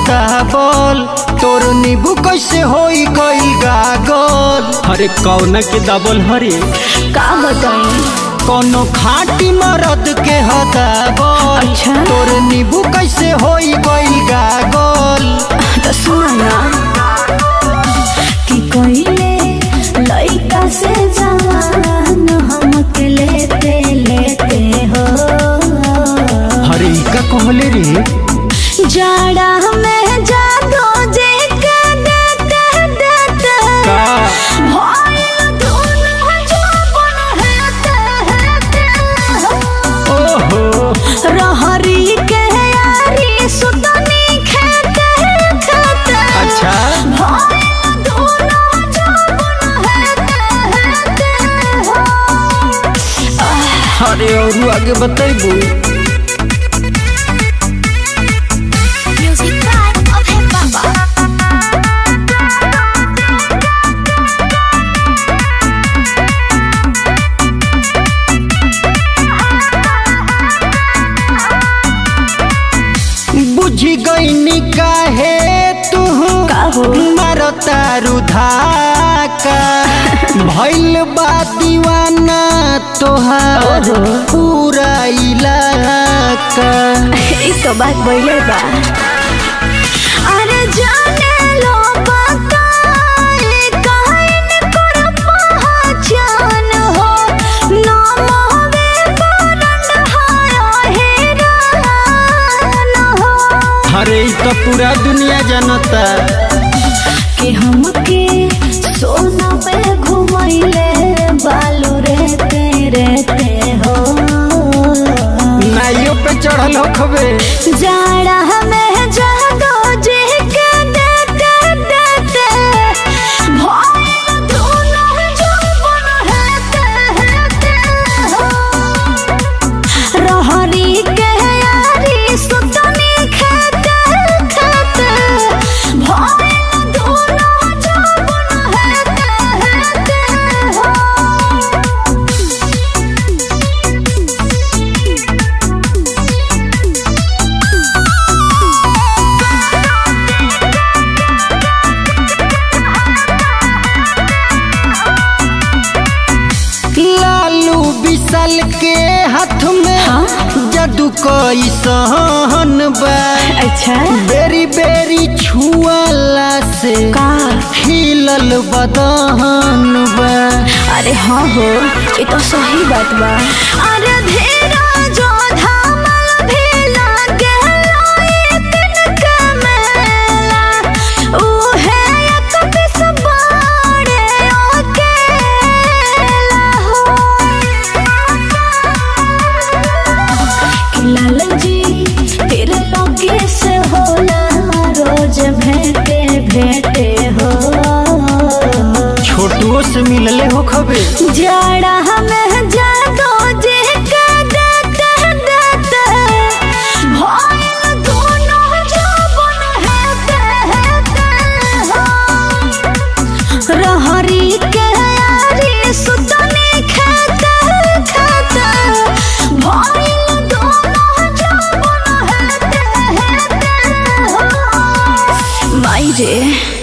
दाबल तोर नींबू कैसे होई गई गागल अरे कौना के दबल हरे का बताई कोनो खाटी मरद के हदाबल अच्छा। तोर नींबू कैसे होई गई गागल तो सुना कि कोइले लइका से जवान हमके लेते लेते हो हरे ई का कहले रे जाड़ा में जादू जे के देते देते का भइल दुनु जवान हेते हेते हो ओहो रहरी के यारी सुतनी खेते खेते अच्छा भइल दुनु जवान हेते हेते हो अरे और आगे बतैबू Music by Abhay Baba. बुझी गईनी काहे तू का हो? मारता रुधाका भइल बा दीवाना तोहार ओहो। पूरा इलाका ई तो बात बोले बा अरे जाने लो बताए कहन कर पहचान हो नाम हवे करन हाय हेरान हो अरे ई तो पूरा दुनिया जानता कि हमके सोना पे घुमैले बालू रहते रहते हो नाइयो पे चढ़ल हो खबे जाड़ा में जादो जी के देते देते भइल दुनु जवान हेते हेते हो रहरी के यारी सुतनी खेते खेते भइल दुनु जवान हेते हेते हो लालू विशाल के हाथ में हाँ? जादू कई सहन बा अच्छा बेरी बेरी छुआला से का खिलल बदहन बा अरे हाँ हो ये तो सही बात बा अरे धीरा जो धामल भी लागे लोई तिनक मेला उहे एक पिस बाड़े अकेला हो कि लाल जी तेरे लगे से होला रोज भेंटे भेंटे हो छोटुओ से मिलले हो खबे जाड़ा हमें जादो जे के देते देते भइल दोनों जवान हेते हेते हो रहरी के यारी सुतनी खेते खेते भइल दोनों जवान हेते हेते हो माई रे